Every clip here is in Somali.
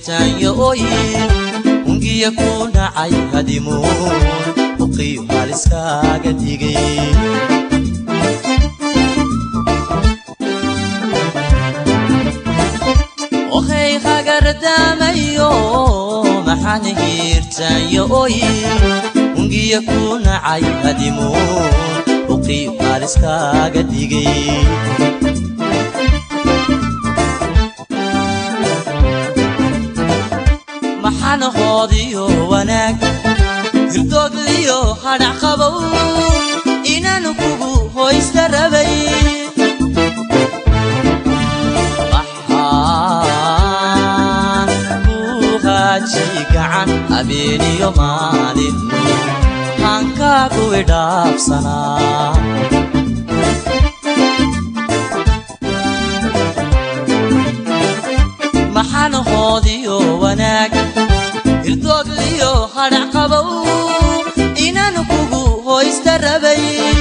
hiirtaanyo oyin ungiya ku dhacay hadimuun uqiyo haliskaaga dhigay ohay hagardamayo maxaan hiirtaanyo oyin ungiya ku nacay hadimuun uqiyo haliskaaga dhigay maxana hoodiyo wanaag hirdoogliyo hadhac qabow inaanu kugu hoysta rabay maxaan ku haaji gacan habeeniyo maalin hankaagu idhaafsanaa maxana hoodiyo wanaag hirdoogliyo hadhac qabow inaanu kugu hoysta rabay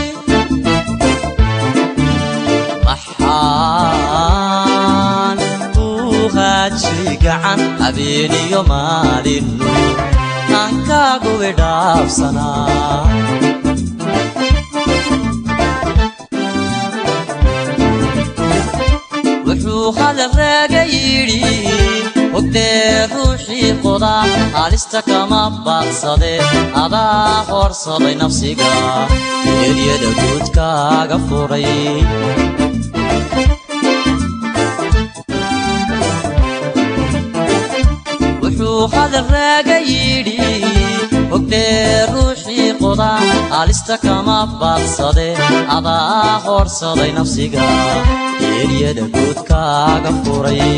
maxaan ku haaji gacan habeeniyo maalinu hankaagu idhaafsanaa wuxuu hadal raaga yidhi ogdee ruuxii qodaa halista kama baaqsade adaa horsaday nafsiga eryada guudkaaga furay wuxuu hadal raaga yidhi ogdee ruuxii qodaa halista kama baaqsade adaa horsaday nafsiga eryada guudkaaga furay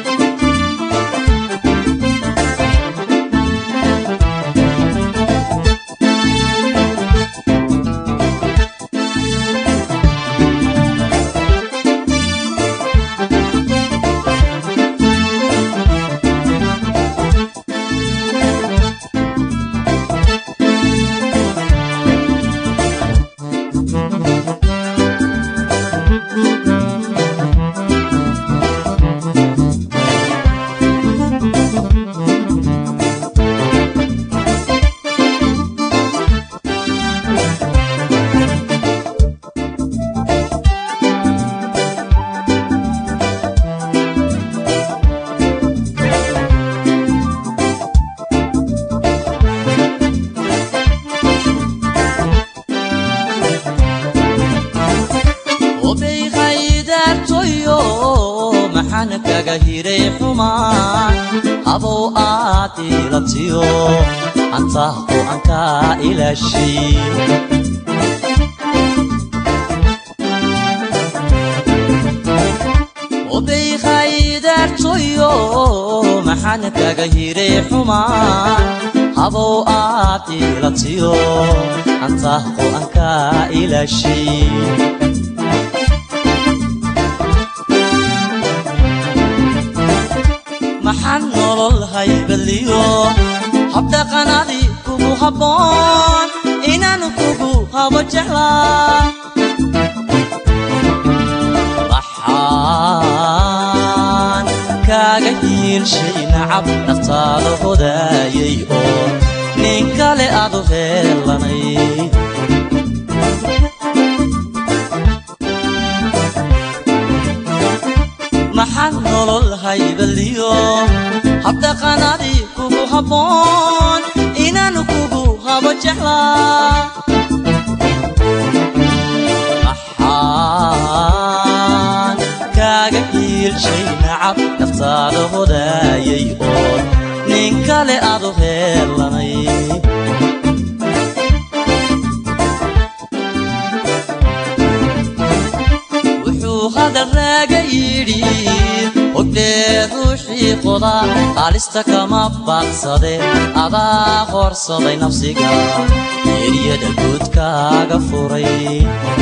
obay haydaartoyo maxaan kaga hiray xumaan habow aad ilabtiyo antaa go'ankaa ilaashay obay haydaartoyo maxaan kaga hiray xumaan habow aad ilabtiyo antaa go'ankaa ilaashay maxaan nolol haybaliyo habdhaqanadii kugu habboon inaanu kugu habo jeclaa waxaan kaaga hiilshay nacab naftaada hodaayay oo nin kale aadu heelanay maxaan nolol haybaliyo habdhaqanadii kugu habboon inaanu kugu habo jeclaa maxaan kaaga hiilshay nacab naftaada hodaayay oo nin kale aadu heelanay wuxuu hadal raaga yidhi ogdee ruuxii qodaa halista kama baaqsade adaa horsaday nafsiga eryada guudkaaga furay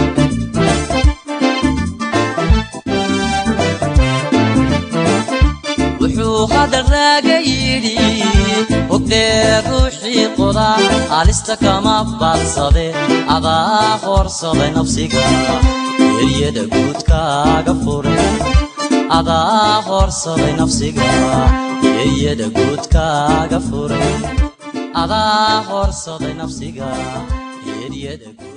wuxuu hadal raaga yidhi ogdee ruuxii qodaa halista kama baaqsade adaa horsaday nafsiga eryada guudkaaga furay adaa horsaday nafsiga eeyada guudkaaga furay adaa horsaday nafsiga eedyada